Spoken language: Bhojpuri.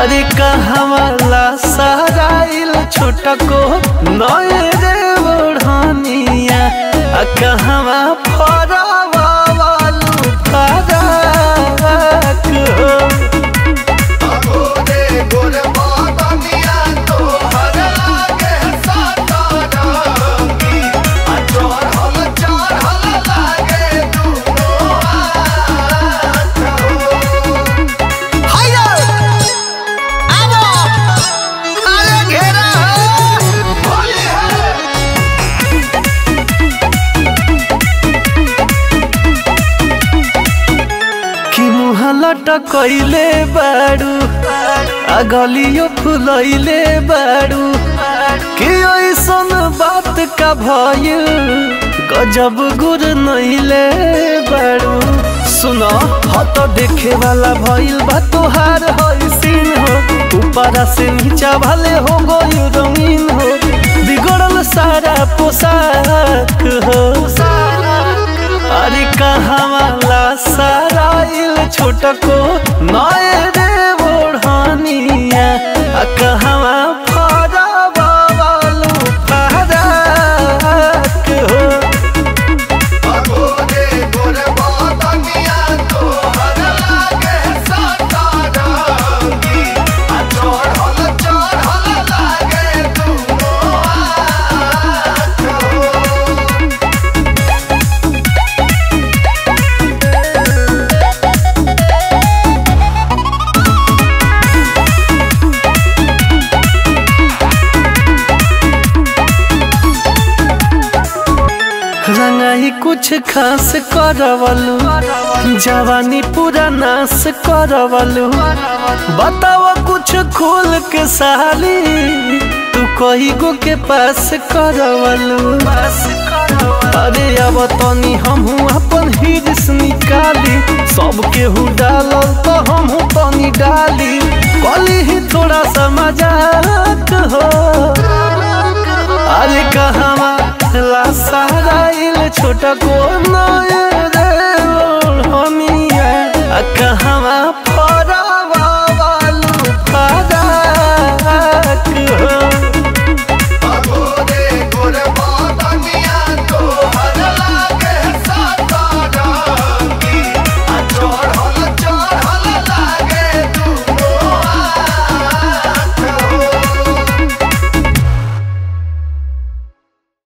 अरे कहवाला साराइल छोटा को नए रे ओढ़निया आ कहवा फरावा वालू फराक हो गोरे गोरे बादनिया तो हर लागे सातारंगी आ चढ़ल चढ़ल लागे दुनो हाथ हायो आवो अरे घेरा हो होली है कि मुँह लटकैले बारू आ गलियो फुलैले बारू कि ऐसन बात का भइल गजब गुर नैले बारू सुन हत देखे वाला भइल बा तोहार हईसीन हो ऊपरा से नीचा भले हो गई रंगीन हो बिगड़ल सारा पोशाक हो अरे कहवाला साराइल छोटको नए रे ओढ़निया आ कहवा फरावा वालू फराक हो गोरे गोरे बादनिया तो हर लागे सातारंगी आ चढ़ल चढ़ल लागे दुनो हाथ रंगाई कुछ खास करवलू जवानी पूरा नाश करवलू बताओ कुछ खोल के साली तू कही गो के पास करवलू अरे अब तनी हमहू अपन हिरिस निकाली सबके हु डालल तो हमहू तनी डाली कली ही थोड़ा सा मजाक हो अरे कहवा ला साराइल छोटा को नए